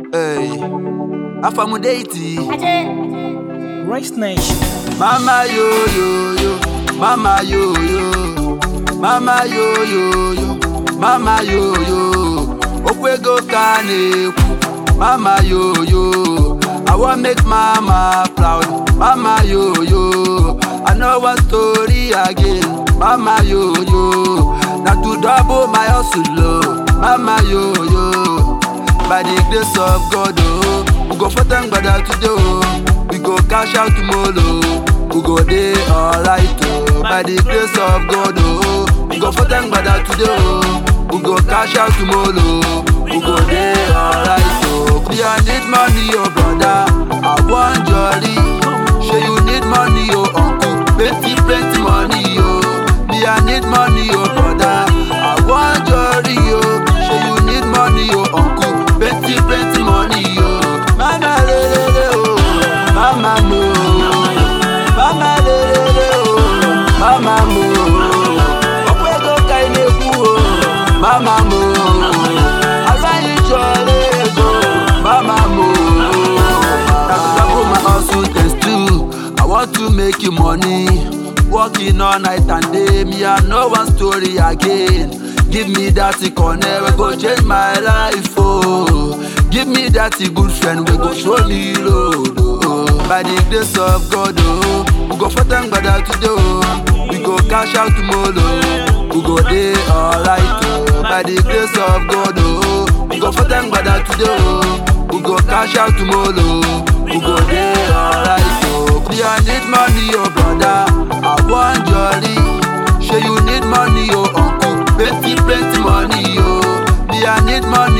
Hey, Afamudeiti. Rice Nation. Mama yo yo yo, mama yo yo, mama yo yo yo, mama yo yo. Okwego ka na-ekwu, mama yo yo. I wan make mama proud, mama yo yo. I no want story again, mama yo yo. Na to double my hustle, oh, mama yo yo. By the grace of God, oh, we go for thank God today, oh. We go cash out tomorrow, we go dey alright, oh. By the grace of God, oh, we go for thank God today, oh. We go cash out tomorrow, we go dey alright, oh. Me I need money, oh brother, I want jolly. Sure you need money, oh uncle, plenty plenty money, oh. Me I need money, oh brother, I want jolly, oh. Sure you need money, oh uncle, plenty plenty money, oh. Mama le le le, oh, mama mo, mama le le le, oh, mama mo. Okwego ka ị na-ekwu, oh, mama mo. Agaghị chọrọ ego, mama mo. Double my hustle test too. I want to make you money. Working all night and day, me I no one story again. Give me that corner, we go change my life, oh. Give me that good friend, we go show me road, oh. By the grace of God, oh, we go for thank God today, oh. We go cash out tomorrow, we go dey alright, oh. By the grace of God, oh, we go for thank God today, oh. We go cash out tomorrow, we go dey alright, oh. Me I need money, oh brother, I want jolly. Sure you need money, oh uncle, plenty plenty money, oh. Me I need money,